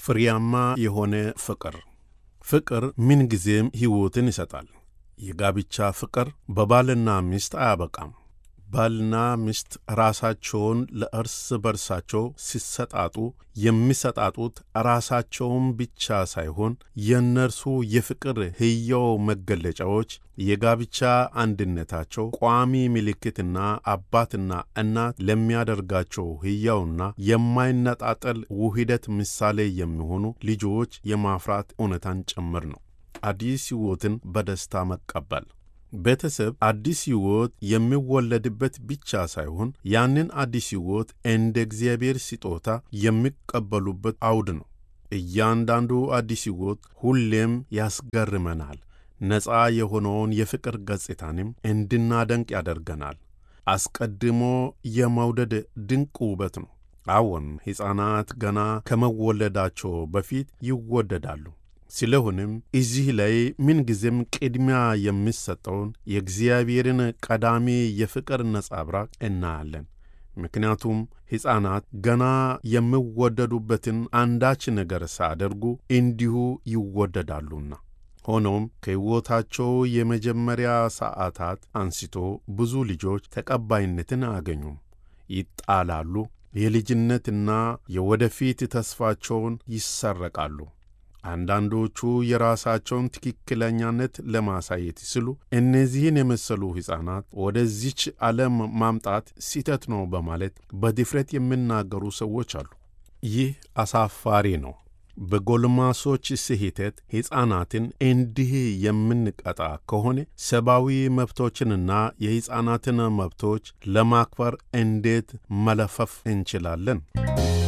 ፍሬያማ የሆነ ፍቅር ፍቅር ምንጊዜም ሕይወትን ይሰጣል። የጋብቻ ፍቅር በባልና ሚስት አያበቃም። ባልና ሚስት ራሳቸውን ለእርስ በርሳቸው ሲሰጣጡ የሚሰጣጡት ራሳቸውን ብቻ ሳይሆን የእነርሱ የፍቅር ሕያው መገለጫዎች የጋብቻ አንድነታቸው ቋሚ ምልክትና አባትና እናት ለሚያደርጋቸው ሕያውና የማይነጣጠል ውህደት ምሳሌ የሚሆኑ ልጆች የማፍራት እውነታን ጭምር ነው። አዲስ ሕይወትን በደስታ መቀበል ቤተሰብ አዲስ ሕይወት የሚወለድበት ብቻ ሳይሆን ያንን አዲስ ሕይወት እንደ እግዚአብሔር ስጦታ የሚቀበሉበት አውድ ነው። እያንዳንዱ አዲስ ሕይወት ሁሌም ያስገርመናል። ነፃ የሆነውን የፍቅር ገጽታንም እንድናደንቅ ያደርገናል። አስቀድሞ የመውደድ ድንቅ ውበት ነው። አዎን፣ ሕፃናት ገና ከመወለዳቸው በፊት ይወደዳሉ። ስለሆነም እዚህ ላይ ምንጊዜም ቅድሚያ የሚሰጠውን የእግዚአብሔርን ቀዳሚ የፍቅር ነጸብራቅ እናያለን። ምክንያቱም ሕፃናት ገና የሚወደዱበትን አንዳች ነገር ሳያደርጉ እንዲሁ ይወደዳሉና። ሆኖም ከሕይወታቸው የመጀመሪያ ሰዓታት አንስቶ ብዙ ልጆች ተቀባይነትን አያገኙም፣ ይጣላሉ፣ የልጅነትና የወደፊት ተስፋቸውን ይሰረቃሉ። አንዳንዶቹ የራሳቸውን ትክክለኛነት ለማሳየት ሲሉ እነዚህን የመሰሉ ሕፃናት ወደዚች ዓለም ማምጣት ስህተት ነው በማለት በድፍረት የሚናገሩ ሰዎች አሉ። ይህ አሳፋሪ ነው። በጎልማሶች ስህተት ሕፃናትን እንዲህ የምንቀጣ ከሆነ ሰብአዊ መብቶችንና የሕፃናትን መብቶች ለማክበር እንዴት መለፈፍ እንችላለን?